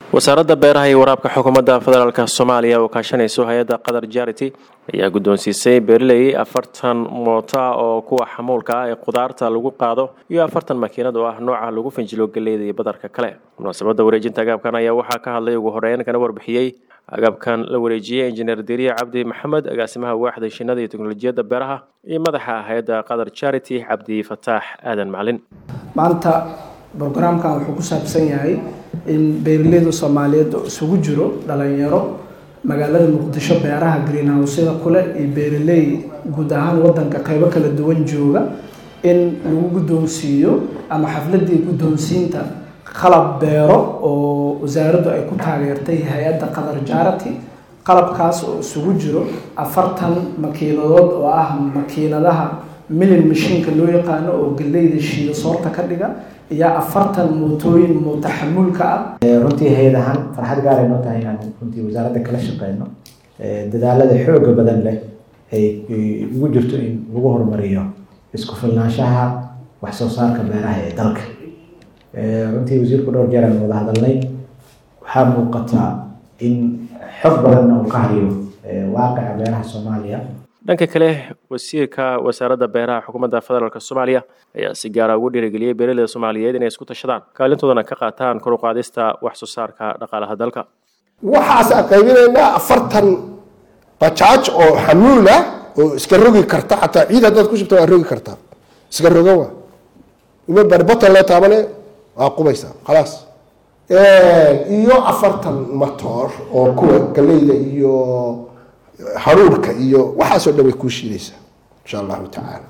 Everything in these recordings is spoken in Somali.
wasaaradda beeraha iyo waraabka xukuumadda federaalk soomaaliya oo kaashanayso hay-adda qatar jarity ayaa guddoonsiisay beerley afartan moota oo kuwa xamuulka ah ee khudaarta lagu qaado iyo afartan makiinad oo ah nooca lagu fanjilo galleyda iyo badarka kale munaasabadda wareejinta agabkan ayaa waxaa ka hadlay ugu horeyn kana warbixiyey agabkan la wareejiyey injineer deriya cabdi maxamed agaasimaha waaxda shinada iyo teknolojiyadda beeraha iyo madaxa hay-adda qatar jarity cabdi fataax aadan macalin maanta brograamkan wuxuu ku saabsan yahay in beeraleyda soomaaliyeed oo isugu jiro dhalinyaro magaalada muqdisho beeraha greenhouseda kule iyo beeraley guud ahaan wadanka qeybo kala duwan jooga in lagu guddoonsiiyo ama xafladii guddoonsiinta qalab beero oo wasaaraddu ay ku taageertay hay-adda qatar jarity qalabkaas oo isugu jiro afartan makiinadood oo ah makiinadaha milin mashiinka loo yaqaano oo galleyda shiida soorta ka dhiga iyo afartan mootooyin moota xamuulka ah runtii hay-ad ahaan farxad gaar ay noo tahay inaan runtii wasaaradda kala shaqeyno dadaalada xooga badan leh ay ugu jirto in lagu horumariyo isku filnaanshaha wax soo saarka beeraha ee dalka runtii wasiirku dhowr jeer aan wada hadalnay waxaa muuqataa in xog badanna uu ka hayo waaqica beeraha soomaaliya dhanka kale wasiirka wasaaradda beeraha xukuumadda federaalk soomaaliya ayaa si gaara ugu dhiirigeliyey beeraleyda soomaaliyeed inay isku tashadaan kaalintoodana ka qaataan kor u qaadista wax soo saarka dhaqaalaha dalka waxaas aan qaybinaynaa afartan bajaaj oo xamuula oo iska rogi karta xataa ciid haddaad ku shubta waa rogi kartaa iska rogan waa ima barbotan lee taabane waa qubaysaa khalaas iyo afartan matoor oo kuwa galeyda iyo haruurka iyo waxaasoo dhan way kuu shiidaysaa insha allahu tacaala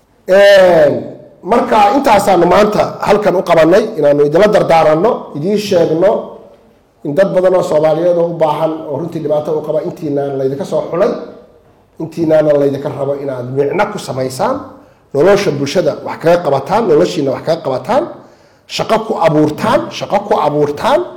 marka intaasaanu maanta halkan u qabanay inaanu idinla dardaaranno idiin sheegno in dad badan oo soomaaliyeed oo u baahan oo runtii dhibaato u qaba intiinaana laydinka soo xulay intiinaana laydinka rabo inaad micno ku samaysaan nolosha bulshada wax kaga qabataan noloshiina wax kaga qabataan shaqo ku abuurtaan shaqo ku abuurtaan